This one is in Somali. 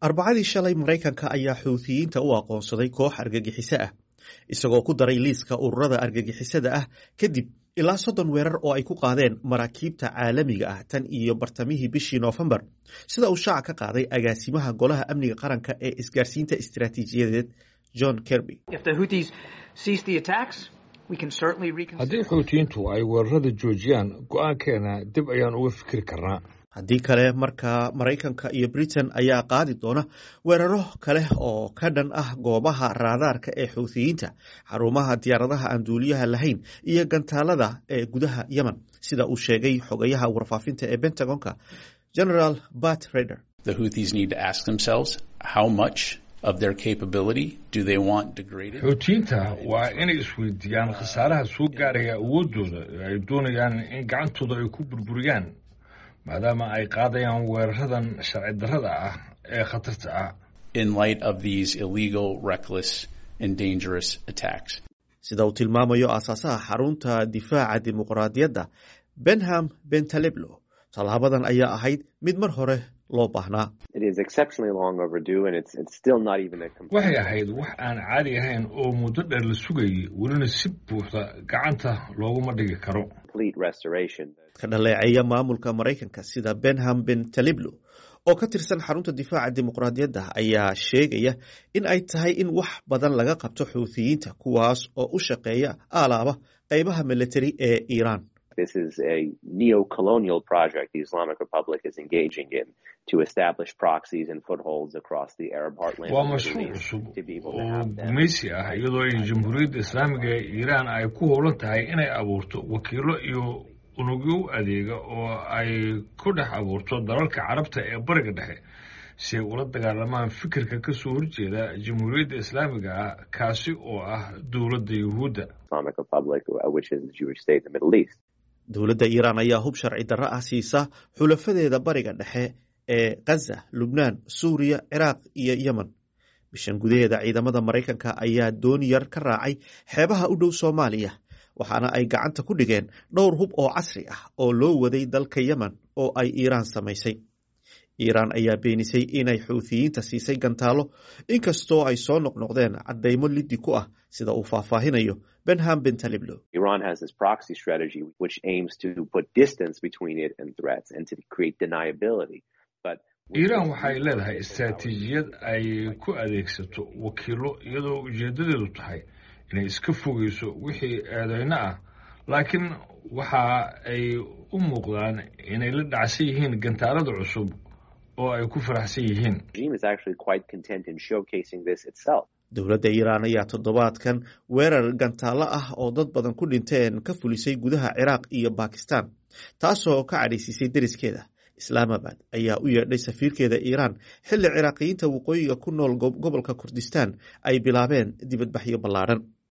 arbacadii shalay maraykanka ayaa xuuthiyiinta u aqoonsaday koox argagixiso ah isagoo ku daray liiska ururada argagixisada ah kadib ilaa soddon weerar oo ay ku qaadeen maraakiibta caalamiga ah tan iyo bartamihii bishii noofembar sida uu shaaca ka qaaday agaasimaha golaha amniga qaranka ee isgaarsiinta istiraatiijiyadeed john kerby haddii xuutiyiintu ay weerarada joojiyaan go-aankeena dib ayaan uga fikiri karnaa haddii kale markaa maraykanka iyo britain ayaa qaadi doona weeraro kale oo ka dhan ah goobaha raadaarka ee xuuthiyiinta xarumaha diyaaradaha aan duuliyaha lahayn iyo gantaalada ee gudaha yemen sida uu sheegay xogayaha warfaafinta ee pentagonka general bat reder xuutiyiinta waa inay isweydiiyaan khasaaraha soo gaaraya awoodooda ee ay doonayaan in gacantooda ay ku burburiyaan maadaama ay qaadayaan weeraradan sharci darrada ah ee khatarta ah sida uu tilmaamayo aasaasaha xarunta difaaca dimuqraadiyadda benham bentaleblo tallaabadan ayaa ahayd mid mar hore loo baahnaa waxay ahayd wax aan caadi ahayn oo muddo dheer la sugayay welina si buuxda gacanta looguma dhigi karo ka dhaleeceeya maamulka maraykanka sida benham bentaleblo oo ka tirsan xarunta difaaca dimuqraadiyadda ayaa sheegaya in ay tahay in wax badan laga qabto xuuthiyiinta kuwaas oo u shaqeeya alaaba qeybaha militari ee iiraan waa mashruuc cusub oo gumaysi ah iyadoo ay jamhuuriyadda islaamiga ee iiraan ay ku howlan tahay inay abuurto wakiilo iyo unugyo u adeega oo ay ku dhex abuurto dalalka carabta ee bariga dhexe si ay ula dagaalamaan fikirka ka soo horjeeda jamhuuriyadda islaamiga ah kaasi oo ah dowladda yuhuudda dowladda iiraan ayaa hub sharci darro ah siisa xulafadeeda bariga dhexe ee khaza lubnaan suuriya ciraaq iyo yemen bishan gudaheeda ciidamada maraykanka ayaa dooni yar ka raacay xeebaha u dhow soomaaliya waxaana ay gacanta ku dhigeen dhowr hub oo casri ah oo loo waday dalka yemen oo ay iiraan samaysay iiraan ayaa beenisay inay xuuthiyiinta siisay gantaalo inkastoo ay soo noqnoqdeen caddaymo liddi ku ah sida uu faahfaahinayo benham bentaleblo iiraan waxay leedahay istraatiijiyad ay ku adeegsato wakiilo iyadoo ujeedadeedu tahay inay iska fogeyso wixii eedeyno ah laakiin waxa ay u muuqdaan inay la dhacsan yihiin gantaalada cusub oo ay ku faraxsan yihiin dowladda iiraan ayaa toddobaadkan weerar gantaalo ah oo dad badan ku dhinteen ka fulisay gudaha ciraaq iyo bakistan taasoo ka cadhaysiisay deriskeeda islaamabad ayaa u yeedhay safiirkeeda iiraan xilli ciraaqiyiinta waqooyiga ku nool gobolka kurdistan ay bilaabeen dibadbaxyo ballaadhan